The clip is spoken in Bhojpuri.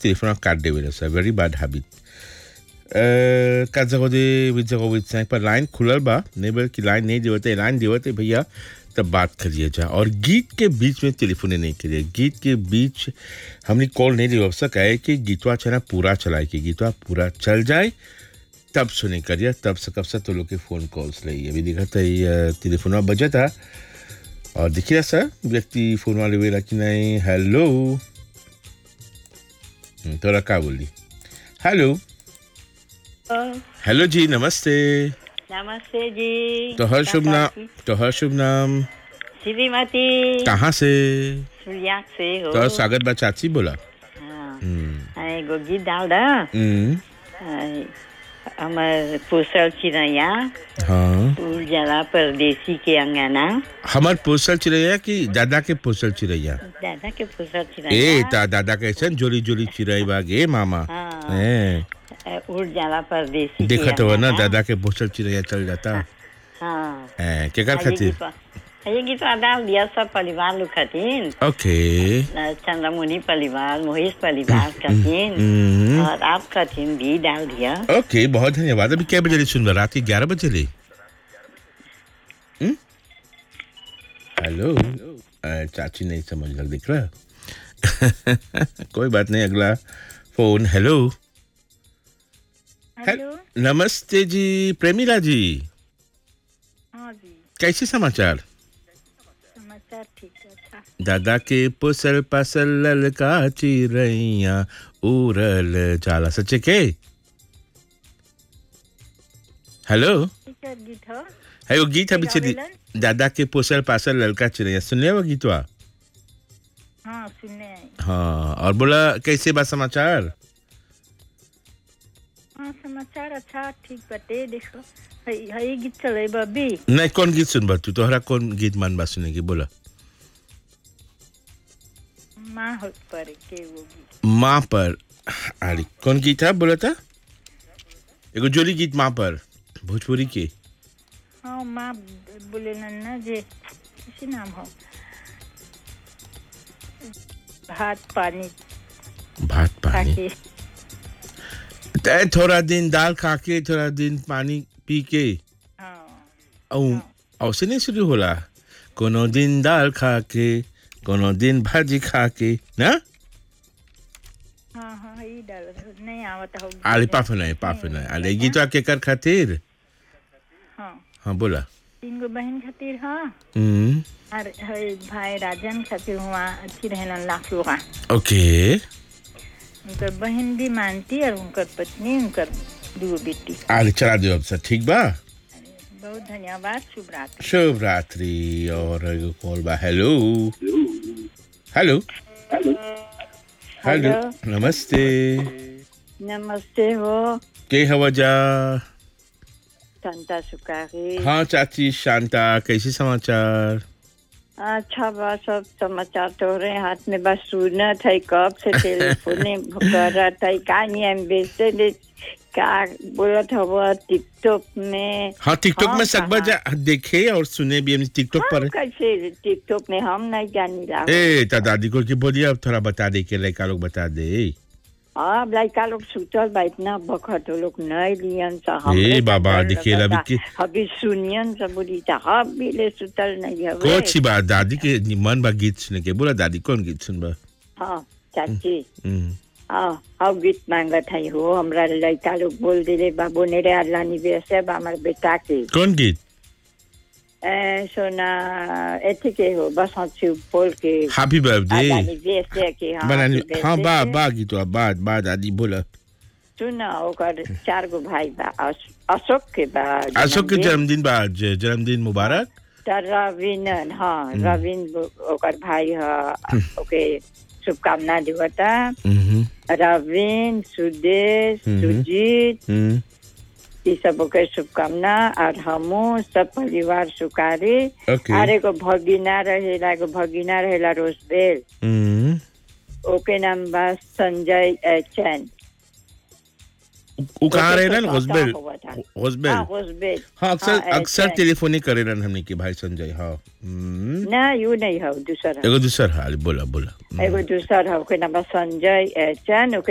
टेलीफोन काट देवे सर वेरी बैड हैबिट का जगह दे विद जगह विद सैंक पर लाइन खुलल बा नेबर की लाइन नहीं देवते लाइन देवते भैया तब बात करिए जा और गीत के बीच में टेलीफोन नहीं करिए गीत के बीच हमने कॉल नहीं दिया अवसर कहे कि गीतवा चला पूरा चलाए कि गीतवा पूरा चल जाए तब सुने करिए तब से कब से तो लोग के फ़ोन कॉल्स ले अभी देखा था ये टेलीफोन बजा था और देखिए सर व्यक्ति फ़ोन वाले वेला कि नहीं हेलो हम्म, तोरा का बोली हेलो हेलो जी नमस्ते नमस्ते जी तोहर शुभ नाम तोहर शुभ नाम श्रीमती कहाँ से सूर्याक से हो तोहर स्वागत बा चाची बोला हाँ, हम्म, एगो गीत डाल दा हम्म, हमार पोसल चिड़ैया हाँ उड़ जाला परदेसी के अंगना हमार पोसल चिड़ैया कि दादा के पोसल चिड़ैया दादा के पोसल ए चिड़ैया ता दादा कैसन जोली जोली चिड़ै बाग ए मामा हाँ, ए ए, उड़ जाला परदेसी के देखत हो ना अंगना। दादा के पोसल चिड़ैया चल जाता हाँ ए केकर आ, ये खातिर गीतवा- आ, ये गीत डाल दिया सब परिवार लोग खातिर ओके चंद्रमुनि परिवार मोहिश परिवार खातिर हम्म, और आप खातिर भी डाल दिया ओके बहुत धन्यवाद अभी क्या बजे ले सुन रात के ग्यारह बजे ले हम्म? हेलो अ, चाची नहीं समझ लग दिख रहा कोई बात नहीं अगला फोन हेलो हेलो नमस्ते जी प्रेमिला जी हाँ जी कैसे समाचार समाचार ठीक है अच्छा दादा के पुसल पसल ललका चिरैया उड़ल जाला सच्चे के हेलो ठीक है गीत हो है वो गीत अभी चली गावेलन? दादा के पोसल पासल ललका चिड़ैया सुन लिया वो गीतवा हाँ सुनने आई हाँ और बोला कैसे बा समाचार हाँ समाचार अच्छा ठीक बटे देखो हई हई गीत चले बबी नहीं कौन गीत सुन बा तू तोहरा कौन गीत मन बा सुने की बोला माँ हो पर के वो गीत माँ पर अरे कौन गीत है बोला था एगो जोली गीत माँ पर भोजपुरी के हाँ माँ बोले ना जे किसी नाम हो भात पानी भात पानी खाके तै थोड़ा दिन दाल खा के थोड़ा दिन पानी पी के हाँ औ औसे नहीं शुरू होला कोनो दिन दाल खा के कोनो दिन भाजी खा के ना हाँ हाँ हई डाल नहीं आवत हो आले पाफे नहीं पाफे नहीं आले गीतवा के कर खातिर हाँ हाँ बोला तीन गो बहन खातिर हाँ हम्म और हई भाई राजन खातिर हुआ अच्छी रहलन लाख लोगा ओके उनकर बहन भी मानती और उनकर पत्नी उनकर दो बेटी आले चला दो अब सर ठीक बा बहुत धन्यवाद शुभ रात्रि शुभ रात्रि और एगो कॉल बा हेलो हेलो हेलो नमस्ते नमस्ते हो के हवा जा संता सुकारी हाँ चाची शांता कैसे समाचार अच्छा बा सब समाचार तो रहे हाथ में बस सुनत है कब से टेलीफोन करत है का नहीं बेचते दे का बोलत हव टिकटॉक में हाँ टिकटॉक हाँ, में सकबा जा देखे और सुने भी हम टिकटॉक पर हम कैसे टिकटॉक में हम नहीं जानी ला ए ता दादी को की बोलिए अब थोड़ा बता दे के लड़का लोग बता दे अब लड़का लोग सुतल बा इतना बखत वो लोग नहीं लियन सा ए बाबा, देखिए ला अभी के- अभी सुनियन सब बोली था हम भी ले सुतल नहीं हवे कोची बात दादी के मन बा गीत सुने के बोला दादी कौन गीत सुनबा हाँ चाची हम्म, हाँ हम गीत मांगत है हो हमरा लड़का लोग बोल दिले बाबू नेरे अल्लाह वैसे हमारे बेटा के कौन गीत ए, सोना एथी के हो बस हंसी बोल के हैप्पी बर्थडे अल्लाह वैसे के हाँ बनानी happy हाँ birthday बा के। बा गीत बा बा दादी बोला सुन ओकर चार गो भाई बा अश- अशोक के बा अशोक के जन्मदिन। जन्मदिन बा आज जन्मदिन मुबारक त रविनन हाँ रविन बो- ओकर भाई ह ओके शुभकामना देवता हम्म, रविन सुदेश हम्म। सुजीत हम्म, ये सब ओके शुभकामना और हमू सब परिवार सुकारी ओके और एगो भगिना रहेला एगो भगिना रहेला रोजबेल हम्म, ओके नाम बा संजय अ, चैन वो कहाँ ओके रहे तो ना हॉस्बेल सादा हुआ था। हॉस्बेल हाँ रोजबेल हाँ अक्सर हाँ, अक्सर ऐसे। टेलीफोन ही करे रहन हमने के भाई संजय हाँ हम्म, ना यू नहीं हो दूसरा एगो दूसर हाल बोला बोला हम्म। एगो दूसर हो ओके नाम बा संजय अ, चैन ओके